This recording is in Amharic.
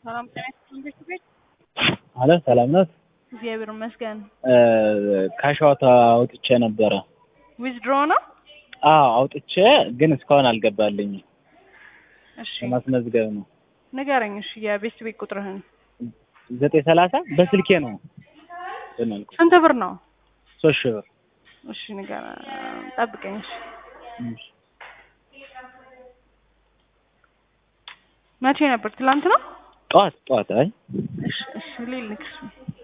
ሰላም ጤና ይስጥልኝ ቤት አለ ሰላም ናት። እግዚአብሔር ይመስገን። ካሻዋታ አውጥቼ ነበረ። ዊዝድሮ ነው? አዎ አውጥቼ ግን እስካሁን አልገባልኝም። እሺ ለማስመዝገብ ነው። ንገረኝ። እሺ የቤት ቤት ቁጥርህን ዘጠኝ ሰላሳ በስልኬ ነው ብናልኩ ስንት ብር ነው? ሶስት ሺህ ብር እሺ ንገረ ጠብቀኝ። እሺ እሺ። መቼ ነበር? ትላንት ነው? ጠዋት ጠዋት አይ እሺ እሺ ሊልክ